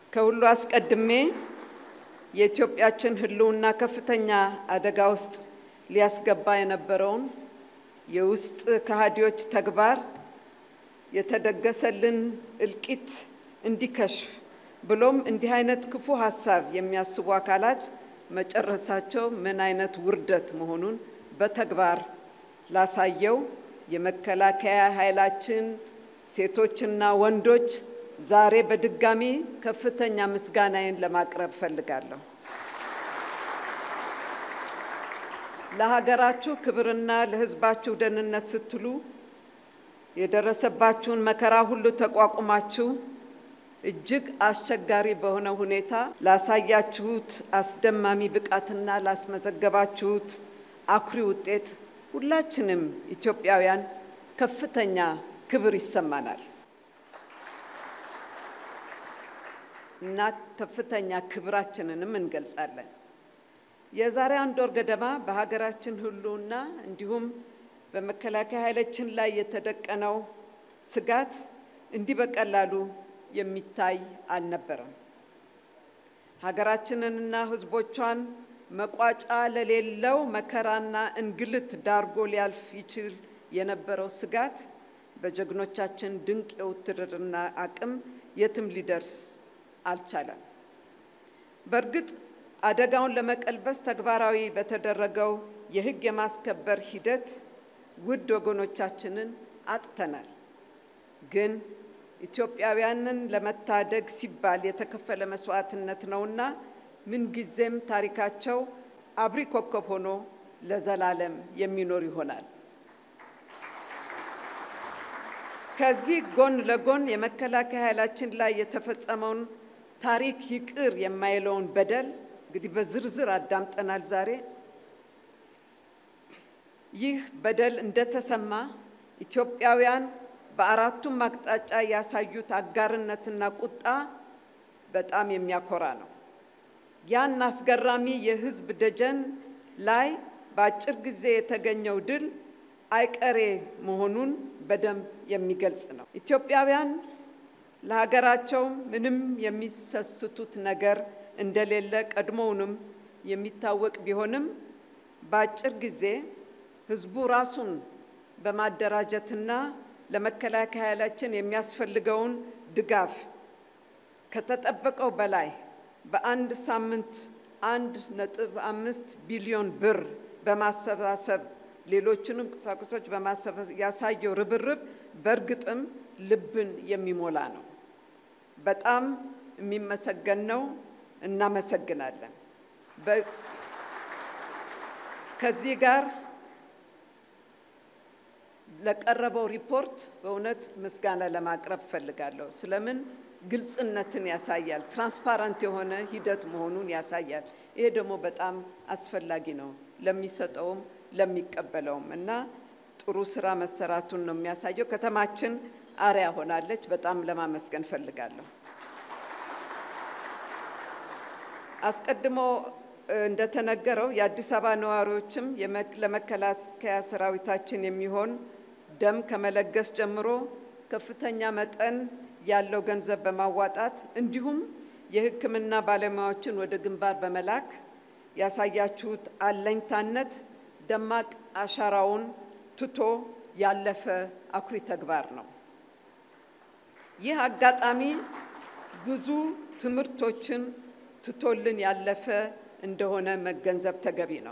ከሁሉ አስቀድሜ የኢትዮጵያችን ሕልውና ከፍተኛ አደጋ ውስጥ ሊያስገባ የነበረውን የውስጥ ከሃዲዎች ተግባር የተደገሰልን እልቂት እንዲከሽፍ ብሎም እንዲህ አይነት ክፉ ሀሳብ የሚያስቡ አካላት መጨረሳቸው ምን አይነት ውርደት መሆኑን በተግባር ላሳየው የመከላከያ ኃይላችን ሴቶችና ወንዶች ዛሬ በድጋሚ ከፍተኛ ምስጋናዬን ለማቅረብ ፈልጋለሁ። ለሀገራችሁ ክብርና ለሕዝባችሁ ደህንነት ስትሉ የደረሰባችሁን መከራ ሁሉ ተቋቁማችሁ እጅግ አስቸጋሪ በሆነ ሁኔታ ላሳያችሁት አስደማሚ ብቃትና ላስመዘገባችሁት አኩሪ ውጤት ሁላችንም ኢትዮጵያውያን ከፍተኛ ክብር ይሰማናል እና ከፍተኛ ክብራችንንም እንገልጻለን። የዛሬ አንድ ወር ገደማ በሀገራችን ሕልውና እንዲሁም በመከላከያ ኃይላችን ላይ የተደቀነው ስጋት እንዲህ በቀላሉ የሚታይ አልነበረም። ሀገራችንንና ሕዝቦቿን መቋጫ ለሌለው መከራና እንግልት ዳርጎ ሊያልፍ ይችል የነበረው ስጋት በጀግኖቻችን ድንቅ የውትድርና አቅም የትም ሊደርስ አልቻለም። በእርግጥ አደጋውን ለመቀልበስ ተግባራዊ በተደረገው የሕግ የማስከበር ሂደት ውድ ወገኖቻችንን አጥተናል። ግን ኢትዮጵያውያንን ለመታደግ ሲባል የተከፈለ መስዋዕትነት ነውና ምንጊዜም ታሪካቸው አብሪ ኮከብ ሆኖ ለዘላለም የሚኖር ይሆናል። ከዚህ ጎን ለጎን የመከላከያ ኃይላችን ላይ የተፈጸመውን ታሪክ ይቅር የማይለውን በደል እንግዲህ በዝርዝር አዳምጠናል ዛሬ። ይህ በደል እንደተሰማ ኢትዮጵያውያን በአራቱም አቅጣጫ ያሳዩት አጋርነትና ቁጣ በጣም የሚያኮራ ነው። ያን አስገራሚ የሕዝብ ደጀን ላይ በአጭር ጊዜ የተገኘው ድል አይቀሬ መሆኑን በደንብ የሚገልጽ ነው። ኢትዮጵያውያን ለሀገራቸው ምንም የሚሰስቱት ነገር እንደሌለ ቀድሞውንም የሚታወቅ ቢሆንም በአጭር ጊዜ ህዝቡ ራሱን በማደራጀትና ለመከላከያ ኃይላችን የሚያስፈልገውን ድጋፍ ከተጠበቀው በላይ በአንድ ሳምንት አንድ ነጥብ አምስት ቢሊዮን ብር በማሰባሰብ ሌሎችንም ቁሳቁሶች በማሰባሰብ ያሳየው ርብርብ በእርግጥም ልብን የሚሞላ ነው። በጣም የሚመሰገን ነው። እናመሰግናለን። ከዚህ ጋር ለቀረበው ሪፖርት በእውነት ምስጋና ለማቅረብ እፈልጋለሁ። ስለምን ግልጽነትን ያሳያል፣ ትራንስፓረንት የሆነ ሂደት መሆኑን ያሳያል። ይሄ ደግሞ በጣም አስፈላጊ ነው ለሚሰጠውም ለሚቀበለውም እና ጥሩ ስራ መሰራቱን ነው የሚያሳየው። ከተማችን አርያ ሆናለች። በጣም ለማመስገን እፈልጋለሁ። አስቀድሞ እንደተነገረው የአዲስ አበባ ነዋሪዎችም ለመከላከያ ሰራዊታችን የሚሆን ደም ከመለገስ ጀምሮ ከፍተኛ መጠን ያለው ገንዘብ በማዋጣት እንዲሁም የሕክምና ባለሙያዎችን ወደ ግንባር በመላክ ያሳያችሁት አለኝታነት ደማቅ አሻራውን ትቶ ያለፈ አኩሪ ተግባር ነው። ይህ አጋጣሚ ብዙ ትምህርቶችን ትቶልን ያለፈ እንደሆነ መገንዘብ ተገቢ ነው።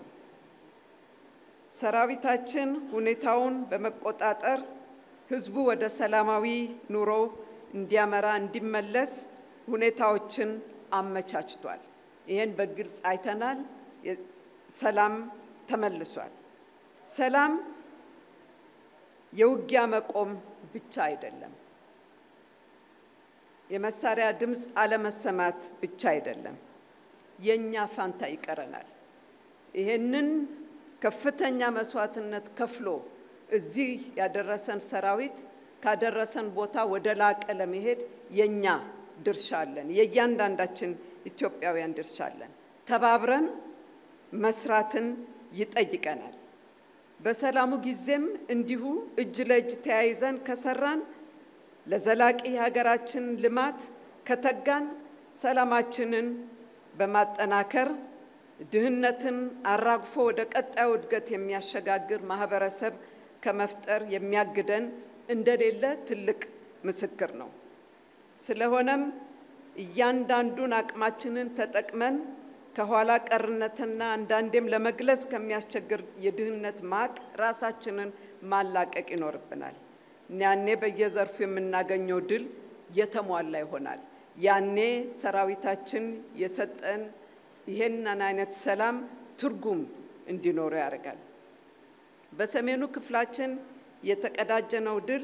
ሰራዊታችን ሁኔታውን በመቆጣጠር ህዝቡ ወደ ሰላማዊ ኑሮ እንዲያመራ እንዲመለስ ሁኔታዎችን አመቻችቷል። ይህን በግልጽ አይተናል። ሰላም ተመልሷል። ሰላም የውጊያ መቆም ብቻ አይደለም። የመሳሪያ ድምፅ አለመሰማት ብቻ አይደለም። የእኛ ፋንታ ይቀረናል። ይሄንን ከፍተኛ መስዋዕትነት ከፍሎ እዚህ ያደረሰን ሰራዊት ካደረሰን ቦታ ወደ ላቀ ለመሄድ የእኛ ድርሻ አለን። የእያንዳንዳችን ኢትዮጵያውያን ድርሻ አለን። ተባብረን መስራትን ይጠይቀናል። በሰላሙ ጊዜም እንዲሁ እጅ ለእጅ ተያይዘን ከሰራን ለዘላቂ የሀገራችን ልማት ከተጋን ሰላማችንን በማጠናከር ድህነትን አራግፎ ወደ ቀጣዩ እድገት የሚያሸጋግር ማህበረሰብ ከመፍጠር የሚያግደን እንደሌለ ትልቅ ምስክር ነው። ስለሆነም እያንዳንዱን አቅማችንን ተጠቅመን ከኋላ ቀርነትና አንዳንዴም ለመግለጽ ከሚያስቸግር የድህነት ማቅ ራሳችንን ማላቀቅ ይኖርብናል። ያኔ በየዘርፉ የምናገኘው ድል የተሟላ ይሆናል። ያኔ ሰራዊታችን የሰጠን ይሄንን አይነት ሰላም ትርጉም እንዲኖረው ያደርጋል። በሰሜኑ ክፍላችን የተቀዳጀነው ድል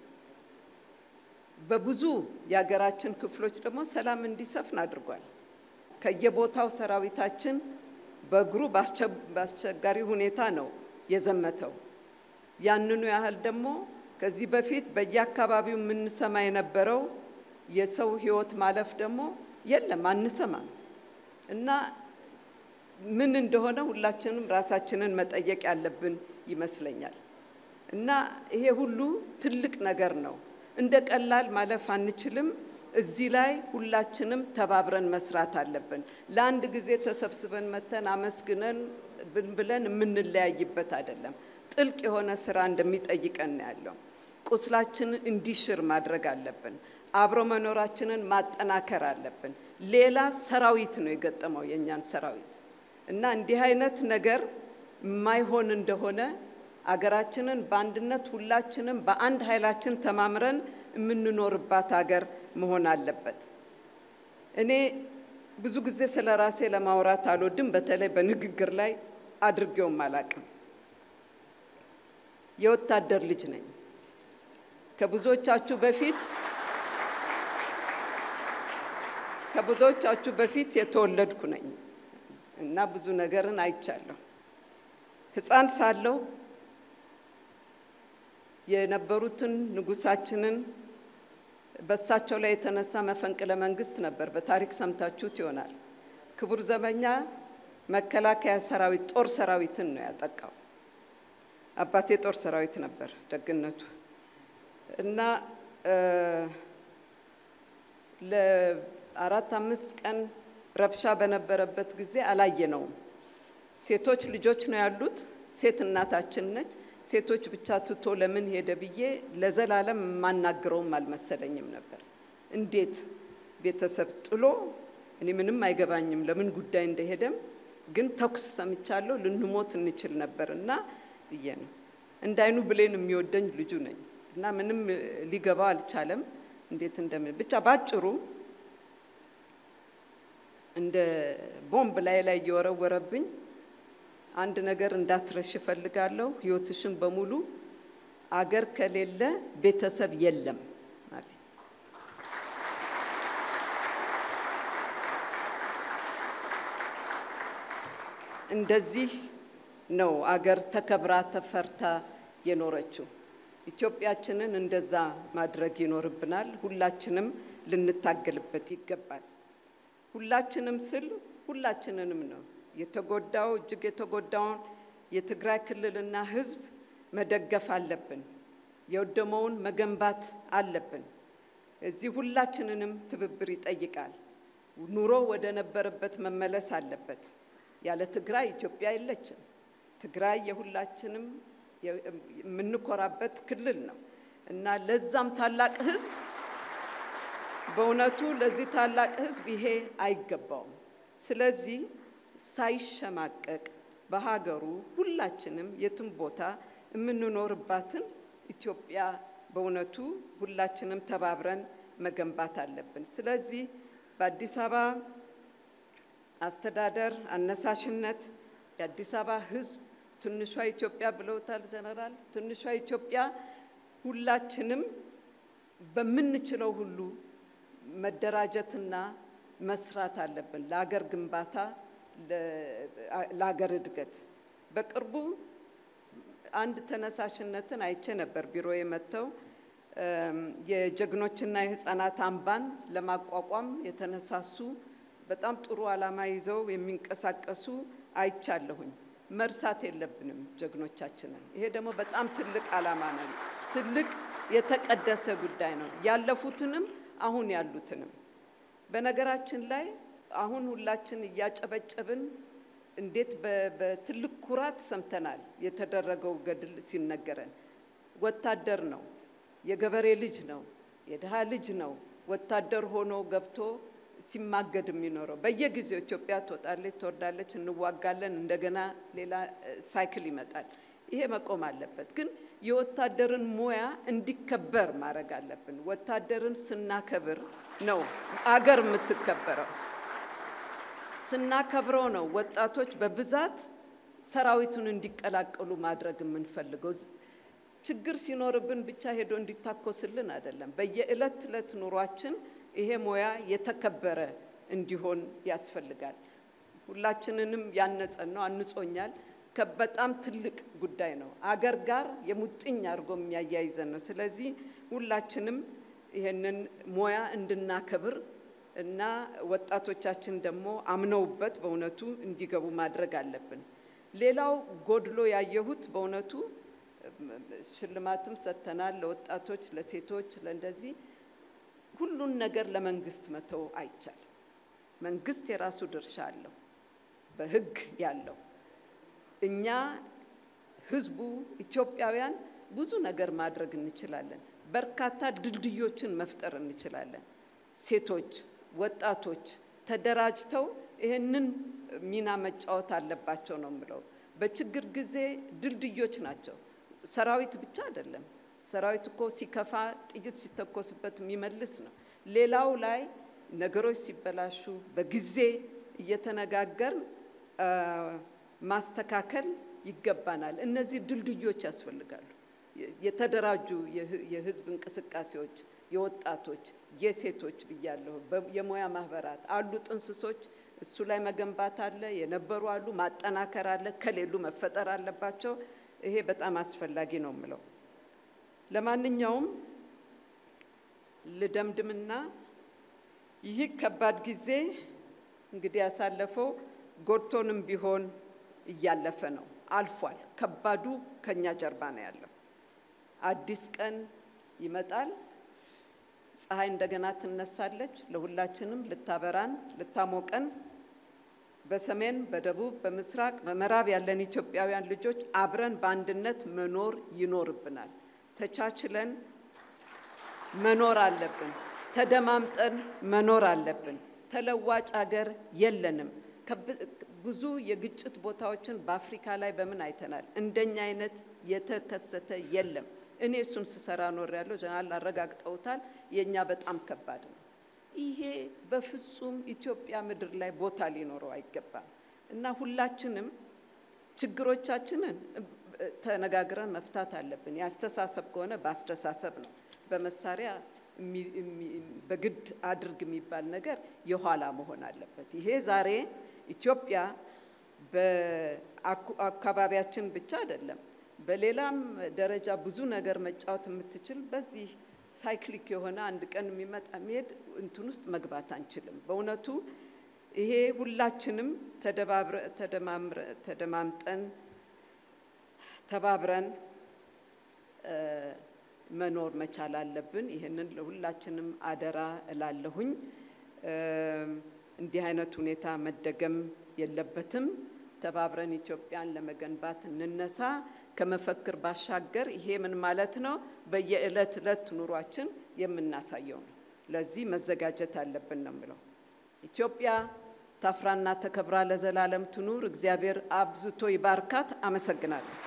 በብዙ የሀገራችን ክፍሎች ደግሞ ሰላም እንዲሰፍን አድርጓል። ከየቦታው ሰራዊታችን በእግሩ በአስቸጋሪ ሁኔታ ነው የዘመተው። ያንኑ ያህል ደግሞ ከዚህ በፊት በየአካባቢው የምንሰማ የነበረው የሰው ሕይወት ማለፍ ደግሞ የለም አንሰማም እና ምን እንደሆነ ሁላችንም ራሳችንን መጠየቅ ያለብን ይመስለኛል። እና ይሄ ሁሉ ትልቅ ነገር ነው። እንደ ቀላል ማለፍ አንችልም። እዚህ ላይ ሁላችንም ተባብረን መስራት አለብን። ለአንድ ጊዜ ተሰብስበን መተን አመስግነን ብለን የምንለያይበት አይደለም። ጥልቅ የሆነ ስራ እንደሚጠይቀን ነው ያለው። ቁስላችንን እንዲሽር ማድረግ አለብን። አብሮ መኖራችንን ማጠናከር አለብን። ሌላ ሰራዊት ነው የገጠመው የእኛን ሰራዊት እና እንዲህ አይነት ነገር የማይሆን እንደሆነ አገራችንን በአንድነት ሁላችንም በአንድ ኃይላችን ተማምረን የምንኖርባት ሀገር መሆን አለበት። እኔ ብዙ ጊዜ ስለ ራሴ ለማውራት አልወድም። በተለይ በንግግር ላይ አድርጌውም አላቅም። የወታደር ልጅ ነኝ። ከብዙዎቻችሁ በፊት ከብዙዎቻችሁ በፊት የተወለድኩ ነኝ እና ብዙ ነገርን አይቻለሁ። ሕፃን ሳለሁ የነበሩትን ንጉሳችንን በእሳቸው ላይ የተነሳ መፈንቅለ መንግስት ነበር። በታሪክ ሰምታችሁት ይሆናል። ክቡር ዘበኛ መከላከያ ሰራዊት ጦር ሰራዊትን ነው ያጠቃው። አባቴ ጦር ሰራዊት ነበር ደግነቱ እና ለአራት አምስት ቀን ረብሻ በነበረበት ጊዜ አላየነውም። ሴቶች ልጆች ነው ያሉት። ሴት እናታችን ነች። ሴቶች ብቻ ትቶ ለምን ሄደ ብዬ ለዘላለም የማናግረውም አልመሰለኝም ነበር። እንዴት ቤተሰብ ጥሎ እኔ ምንም አይገባኝም ለምን ጉዳይ እንደሄደም፣ ግን ተኩስ ሰምቻለሁ ልንሞት እንችል ነበር እና ብዬ ነው እንዳይኑ ብሌን የሚወደኝ ልጁ ነኝ እና ምንም ሊገባው አልቻለም። እንዴት እንደምን ብቻ ባጭሩ እንደ ቦምብ ላይ ላይ እየወረወረብኝ አንድ ነገር እንዳትረሽ እፈልጋለሁ። ህይወትሽን በሙሉ አገር ከሌለ ቤተሰብ የለም አለ። እንደዚህ ነው አገር ተከብራ ተፈርታ የኖረችው። ኢትዮጵያችንን እንደዛ ማድረግ ይኖርብናል። ሁላችንም ልንታገልበት ይገባል። ሁላችንም ስል ሁላችንንም ነው የተጎዳው እጅግ የተጎዳውን የትግራይ ክልልና ህዝብ መደገፍ አለብን። የወደመውን መገንባት አለብን። እዚህ ሁላችንንም ትብብር ይጠይቃል። ኑሮ ወደ ነበረበት መመለስ አለበት። ያለ ትግራይ ኢትዮጵያ የለችም። ትግራይ የሁላችንም የምንኮራበት ክልል ነው እና ለዛም ታላቅ ህዝብ በእውነቱ ለዚህ ታላቅ ህዝብ ይሄ አይገባውም። ስለዚህ ሳይሸማቀቅ በሀገሩ ሁላችንም የትም ቦታ የምንኖርባትን ኢትዮጵያ በእውነቱ ሁላችንም ተባብረን መገንባት አለብን። ስለዚህ በአዲስ አበባ አስተዳደር አነሳሽነት የአዲስ አበባ ህዝብ ትንሿ ኢትዮጵያ ብለውታል ጀነራል። ትንሿ ኢትዮጵያ ሁላችንም በምንችለው ሁሉ መደራጀትና መስራት አለብን ለአገር ግንባታ ለአገር እድገት። በቅርቡ አንድ ተነሳሽነትን አይቼ ነበር። ቢሮ የመጥተው የጀግኖችና የህፃናት አምባን ለማቋቋም የተነሳሱ በጣም ጥሩ ዓላማ ይዘው የሚንቀሳቀሱ አይቻለሁኝ። መርሳት የለብንም ጀግኖቻችንን። ይሄ ደግሞ በጣም ትልቅ ዓላማ ነው። ትልቅ የተቀደሰ ጉዳይ ነው። ያለፉትንም አሁን ያሉትንም በነገራችን ላይ አሁን ሁላችን እያጨበጨብን እንዴት በትልቅ ኩራት ሰምተናል። የተደረገው ገድል ሲነገረን ወታደር ነው፣ የገበሬ ልጅ ነው፣ የድሃ ልጅ ነው። ወታደር ሆኖ ገብቶ ሲማገድ የሚኖረው በየጊዜው ኢትዮጵያ ትወጣለች፣ ትወርዳለች፣ እንዋጋለን፣ እንደገና ሌላ ሳይክል ይመጣል። ይሄ መቆም አለበት። ግን የወታደርን ሙያ እንዲከበር ማድረግ አለብን። ወታደርን ስናከብር ነው አገር የምትከበረው። ስናከብረው ነው ወጣቶች በብዛት ሰራዊቱን እንዲቀላቀሉ ማድረግ የምንፈልገው። ችግር ሲኖርብን ብቻ ሄዶ እንዲታኮስልን አይደለም። በየዕለት ዕለት ኑሯችን ይሄ ሙያ የተከበረ እንዲሆን ያስፈልጋል። ሁላችንንም ያነጸን ነው፣ አንጾኛል። በጣም ትልቅ ጉዳይ ነው። አገር ጋር የሙጥኝ አድርጎ የሚያያይዘን ነው። ስለዚህ ሁላችንም ይሄንን ሙያ እንድናከብር እና ወጣቶቻችን ደግሞ አምነውበት በእውነቱ እንዲገቡ ማድረግ አለብን። ሌላው ጎድሎ ያየሁት በእውነቱ ሽልማትም ሰጥተናል ለወጣቶች፣ ለሴቶች፣ ለእንደዚህ ሁሉን ነገር ለመንግስት መተው አይቻልም። መንግስት የራሱ ድርሻ አለው በህግ ያለው እኛ ህዝቡ ኢትዮጵያውያን ብዙ ነገር ማድረግ እንችላለን። በርካታ ድልድዮችን መፍጠር እንችላለን። ሴቶች፣ ወጣቶች ተደራጅተው ይህንን ሚና መጫወት አለባቸው ነው የምለው። በችግር ጊዜ ድልድዮች ናቸው። ሰራዊት ብቻ አይደለም። ሰራዊት እኮ ሲከፋ ጥይት ሲተኮስበት የሚመልስ ነው። ሌላው ላይ ነገሮች ሲበላሹ በጊዜ እየተነጋገርን ማስተካከል ይገባናል። እነዚህ ድልድዮች ያስፈልጋሉ። የተደራጁ የህዝብ እንቅስቃሴዎች፣ የወጣቶች፣ የሴቶች ብያለሁ፣ የሙያ ማህበራት አሉ፣ ጥንስሶች እሱ ላይ መገንባት አለ። የነበሩ አሉ፣ ማጠናከር አለ፣ ከሌሉ መፈጠር አለባቸው። ይሄ በጣም አስፈላጊ ነው የምለው። ለማንኛውም ልደምድምና ይህ ከባድ ጊዜ እንግዲህ ያሳለፈው ጎድቶንም ቢሆን እያለፈ ነው፣ አልፏል። ከባዱ ከኛ ጀርባ ነው ያለው። አዲስ ቀን ይመጣል። ፀሐይ እንደገና ትነሳለች፣ ለሁላችንም ልታበራን፣ ልታሞቀን። በሰሜን፣ በደቡብ፣ በምስራቅ፣ በምዕራብ ያለን ኢትዮጵያውያን ልጆች አብረን በአንድነት መኖር ይኖርብናል። ተቻችለን መኖር አለብን። ተደማምጠን መኖር አለብን። ተለዋጭ ሀገር የለንም። ብዙ የግጭት ቦታዎችን በአፍሪካ ላይ በምን አይተናል። እንደኛ አይነት የተከሰተ የለም። እኔ እሱን ስሰራ ኖር ያለው ጀነራል አረጋግጠውታል። የእኛ በጣም ከባድ ነው። ይሄ በፍጹም ኢትዮጵያ ምድር ላይ ቦታ ሊኖረው አይገባም እና ሁላችንም ችግሮቻችንን ተነጋግረን መፍታት አለብን። የአስተሳሰብ ከሆነ በአስተሳሰብ ነው። በመሳሪያ በግድ አድርግ የሚባል ነገር የኋላ መሆን አለበት። ይሄ ዛሬ ኢትዮጵያ በአካባቢያችን ብቻ አይደለም፣ በሌላም ደረጃ ብዙ ነገር መጫወት የምትችል በዚህ ሳይክሊክ የሆነ አንድ ቀን የሚመጣ የሚሄድ እንትን ውስጥ መግባት አንችልም። በእውነቱ ይሄ ሁላችንም ተደማምጠን ተባብረን መኖር መቻል አለብን። ይህንን ለሁላችንም አደራ እላለሁኝ። እንዲህ አይነት ሁኔታ መደገም የለበትም። ተባብረን ኢትዮጵያን ለመገንባት እንነሳ። ከመፈክር ባሻገር ይሄ ምን ማለት ነው? በየዕለት ዕለት ኑሯችን የምናሳየው ነው። ለዚህ መዘጋጀት አለብን ነው የምለው። ኢትዮጵያ ታፍራና ተከብራ ለዘላለም ትኑር። እግዚአብሔር አብዝቶ ይባርካት። አመሰግናለሁ።